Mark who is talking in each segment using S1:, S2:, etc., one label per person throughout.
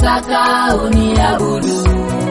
S1: nachotaka uniabudu,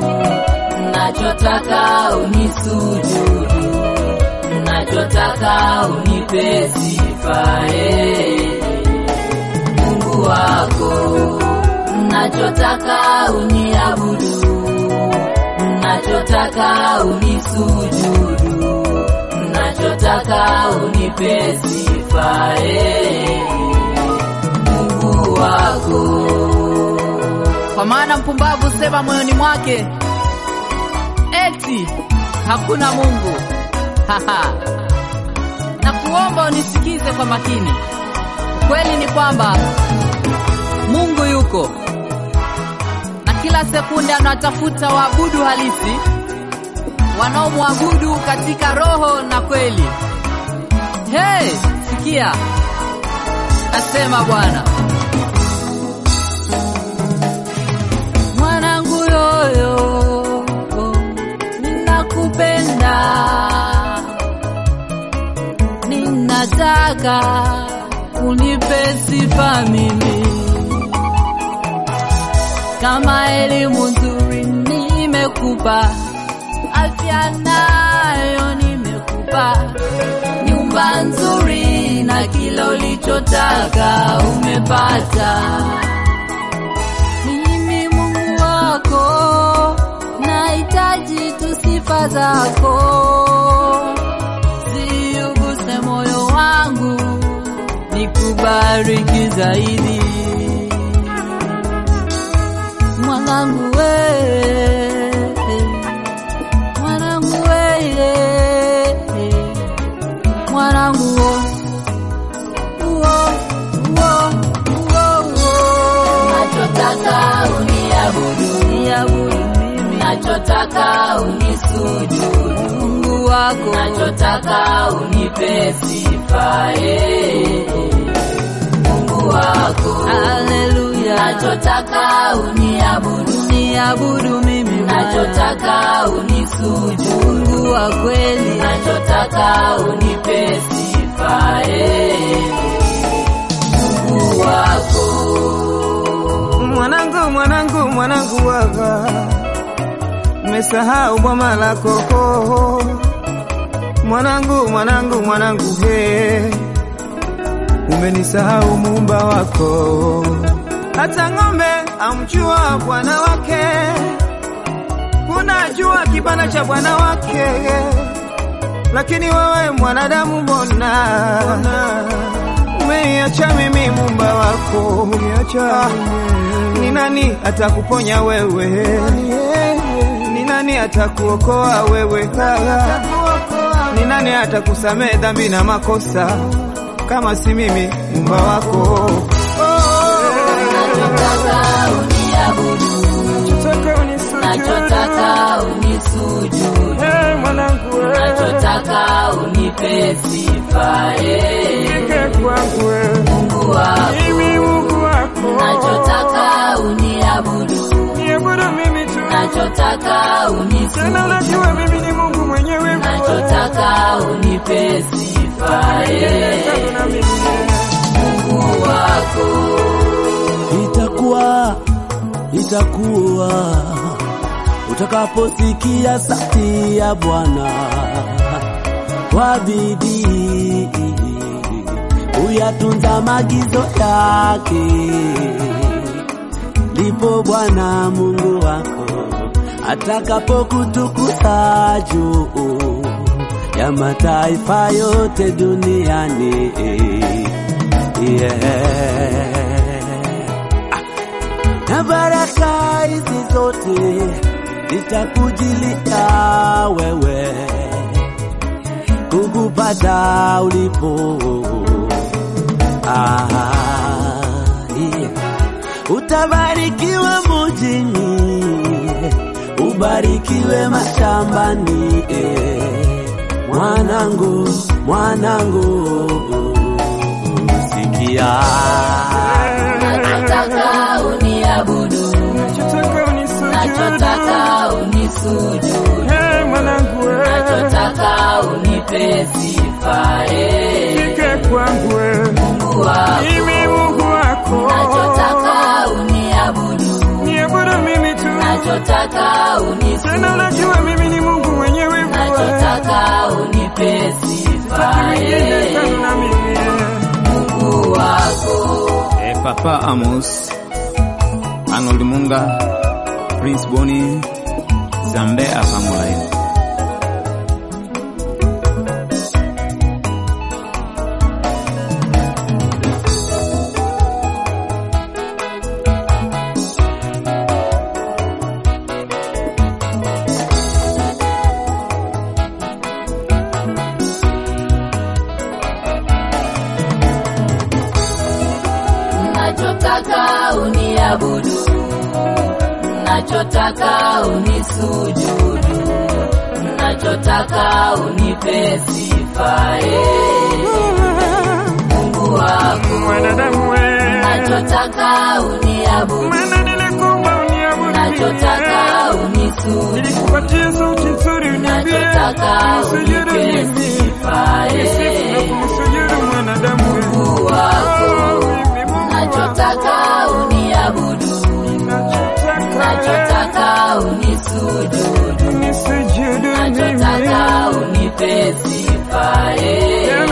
S1: nachotaka unisujudu, nachotaka unipe sifa eh, Mungu wako, nachotaka uniabudu, nachotaka unisujudu, nachotaka unipe sifa eh, Mungu wako.
S2: Kwa maana mpumbavu sema moyoni mwake, eti hakuna Mungu. Haha. na kuomba unisikize kwa makini. Kweli ni kwamba Mungu yuko na kila sekunde anatafuta waabudu halisi wanaomwabudu katika roho na kweli. Hey, sikia, asema Bwana. Mwanangu yoyo, ninakupenda, ninataka unipe sifa mimi, kama elimu nzuri nimekupa, afya nayo nimekupa, nyumba nzuri na kila ulichotaka umepata mimi Mungu wako, nahitaji tu sifa zako, ziuguse moyo wangu, nikubariki zaidi. Mwanangu we, mwanangu we, mwanangu wo, wo, wo, wo, wo.
S1: Nachotaka uniabudu,
S2: Niabudu mimi
S1: nachotaka unisujudu,
S2: Mungu wako,
S1: nachotaka unipe sifa eh, Mungu wako,
S2: haleluya.
S1: nachotaka uniabudu,
S2: Niabudu mimi Bwana,
S1: nachotaka unisujudu,
S2: Mungu wa kweli,
S1: nachotaka unipe sifa eh, Mungu wako.
S3: Mwanangu, mwanangu, mwanangu waga, umesahau boma lako ho. Mwanangu, mwanangu, mwanangu he, umenisahau muumba wako. Hata ng'ombe amjua bwana wake, unajua kibanda cha bwana wake, lakini wewe mwanadamu, mbona umeiacha mimi muumba wako? Ah, ni nani atakuponya wewe? Ni nani atakuokoa wewe? Ah, Ni nani atakusamehe dhambi na makosa kama si mimi muumba wako?
S1: Nachotaka uniabudu, nachotaka unisujudu, nachotaka unipe sifa eh, Mungu wako, nachotaka uniabudu, nachotaka unisujudu, nachotaka unipe sifa eh, Mungu wako.
S4: itakuwa itakuwa utakaposikia sauti ya Bwana kwa bidii uyatunza maagizo yake, ndipo Bwana Mungu wako atakapokutukuza juu ya mataifa yote duniani. Yeah na baraka hizi zote zitakujilia wewe, kukupata ulipo. Ah, yeah. Utabarikiwa mujini, ubarikiwe mashambani. eh. Mwanangu, mwanangu, sikia
S1: Nachotaka uniabudu, nachotaka unisujudu, nachotaka unipe sifa eh, Mungu wako, nachotaka uniabudu, nachotaka
S3: tena
S1: unisujudu,
S3: unajua mimi ni Mungu mwenye wivu
S1: nachotaka unipe sifa,
S3: mwingine
S1: eh,
S3: kana mimi
S1: Mungu wako.
S5: Eh, Papa Amos, Arnold Munga, Prince Boni, Zambe Apamulayo.
S1: nachotaka uniabudu, nachotaka unisujudu, nachotaka unipe sifa, eh, Mungu wako.
S3: mwanadamu we
S1: Nachotaka uniabudu,
S3: maana nilikuumba uniabudu
S1: nachotaka unisujudu,
S3: nilikupatia sauti nzuri uniambie
S1: nachotaka
S3: sujudu
S1: unipe
S3: mimi
S1: sifa,
S3: nisifu na
S1: eh,
S3: kumsujudu mwanadamu we
S1: Mungu wako.
S3: mimi Mungu
S1: Nachotaka uniabudu,
S3: nachotaka
S1: nachotaka unisujudu,
S3: nisujudu
S1: nachotaka
S3: mimi
S1: unipe sifa, eh,